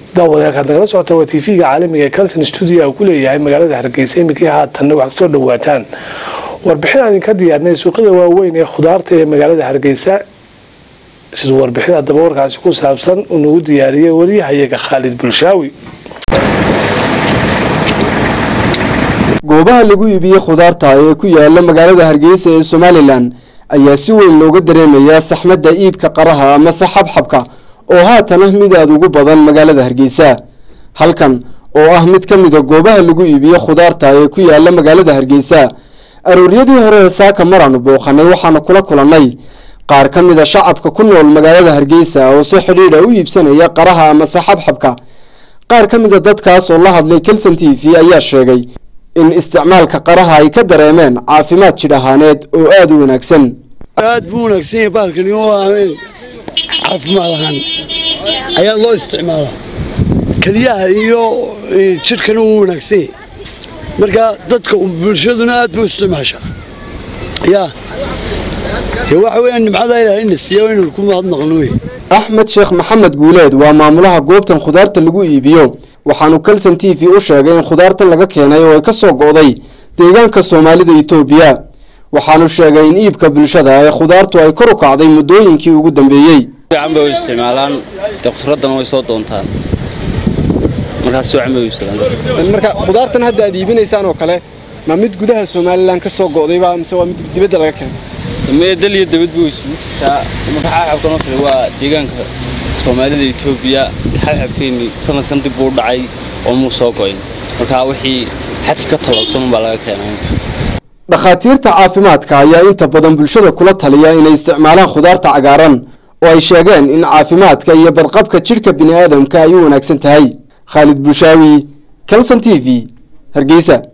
daawadayaakaad nagala socota waa tv-ga caalamiga ee calton stuudio uu ku leeyahay magaalada hargeysa iminkii haatanna waxaad kusoo dhawaataan warbixin aan idinka diyaarnay suuqyada waaweyn ee khudaarta ee magaalada hargeysa siduu warbixin haddaba warkaasi ku saabsan uu nagu diyaariyey waryahayaga khaalid bulshaawi goobaha lagu iibiyey khudaarta ee ku yaala magaalada hargeysa ee somalilan ayaa si weyn looga dareemayaa saxmadda iibka qaraha amase xabxabka oo haatan ah mid aada ugu badan magaalada hargeysa halkan oo ah mid ka mida goobaha lagu iibiyo khudaarta ee ku yaala magaalada hargeysa arooryadii hore ee saaka maraanu booqanay waxaanu kula kulannay qaar ka mida shacabka ku nool magaalada hargeysa oo si xidhiidha u iibsanaya qaraha amase xabxabka qaar ka mida dadkaas oo la hadlay kelson t v ayaa sheegay in isticmaalka qaraha ay ka dareemeen caafimaad jidh ahaaneed oo aada u wanaagsan aad buu wanaagsan yahay baalkani oo ahayn caafimaad ahaan ayaa loo isticmaalaa keliyaha iyo jidhkana wuu wanaagsan yahay marka dadka bulshaduna aad buu isticmaashaa yaa dee waxa weeyaan nimcada ilaahay na siiya inaynu ku mahadnaqno wey axmed sheekh maxamed guuleed waa maamulaha goobtan khudaarta lagu iibiyo waxaanu kelson t v u sheegay in khudaartan laga keenay oo ay ka soo go'day deegaanka soomaalida etoobiya waxaanu sheegay in iibka bulshada ee khudaartu ay kor u kacday muddooyinkii ugu dambeeyey fiican bay u isticmaalaan dee khusraddana way soo doontaan markaas si wacan bay u iibsadaan marka khudaartan hadda aad iibinaysaan oo kale ma mid gudaha somalilan ka soo go'dayba mise waa mid dibadda laga keenay mee dal iyo dabad buu isugu jirtaa marka xabxabkan oo kale waa deegaanka soomaalida etoobiya xabxabkeenni sanadkan dib buu dhacay oo muu soo go'in marka wixii xadka ka tallabsan unbaa laga keenay dhakhaatiirta caafimaadka ayaa inta badan bulshada kula taliya inay isticmaalaan khudaarta cagaaran oo ay sheegeen in caafimaadka iyo badqabka jidhka bini aadamka ay u wanaagsan tahay khaalid bulshaawi kelson t v hargeysa